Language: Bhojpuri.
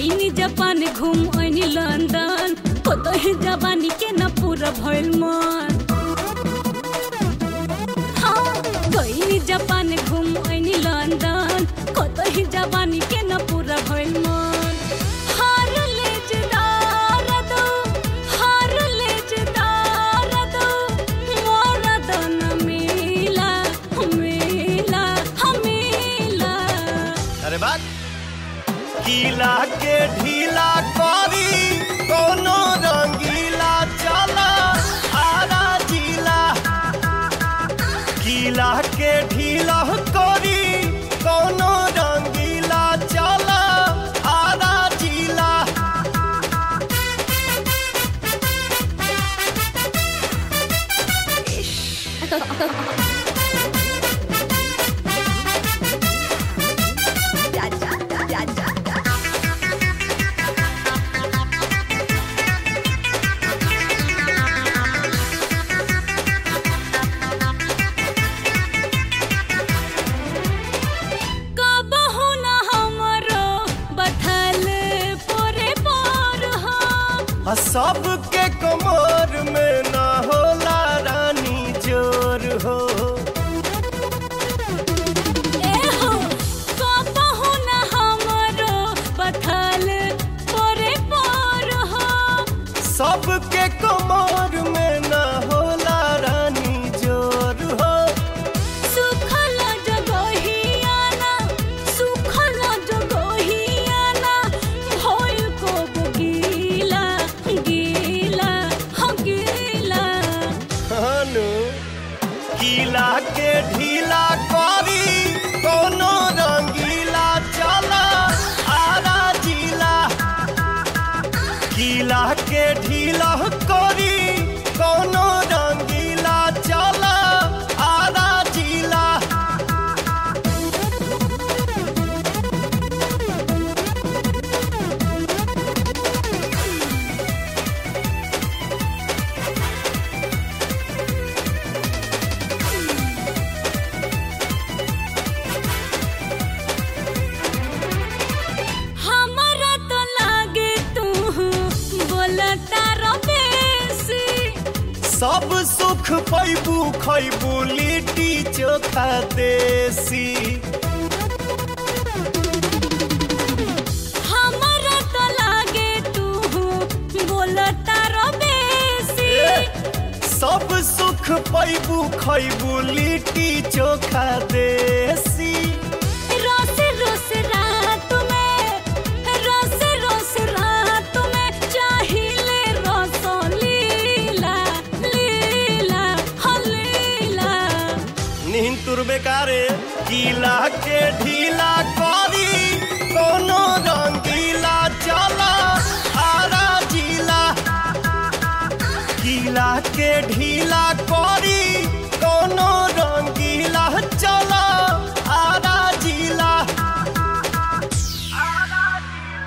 गईनी जापान घूम ओइनी लंदन कतही जवानी के न पूरा भइल मन हाँ गईनी जापान घूम ओइनी लंदन कतही जवानी के न पूरा भइल मन हार लेजदार दो हार लेजदार दो मोरा दन मिला मिला मिला अरे बात गीला के ढीला करी कोनो रंगीला चला आरा जिला गीला के ढीला करी कोनो रंगीला चला आरा जिला कबहु न हमरो बथल पोरे पोर हो आ सबके कमर में न होला रानी जोर हो ए हो कबहु न हमरो बथल पोरे पोर हो सबके कमर में न होला रानी जोर हो सुखल जगहियाना सुखल जगहियाना होय को गीला गीला हो गीला हनु गीला के ढीला करी कोनो रंगीला चला आरा जिला गीला के ढीला करी कोनो रंगीला चला आरा जिला हमरा तो लागे तू बोलता रबेसी सब सुख पैबू खैबू लिट्टी चोखा देसी हमरा तो लागे तू बोलता रबेसी सब सुख पैबू खैबू लिट्टी चोखा देसी रोस रोस रात में रोस रोस रात में चाहिले रस लीला लीला हो लीला नींद तुर बेकारे गीला के ढीला करी कोनो रंगीला चला आरा जिला गीला के ढीला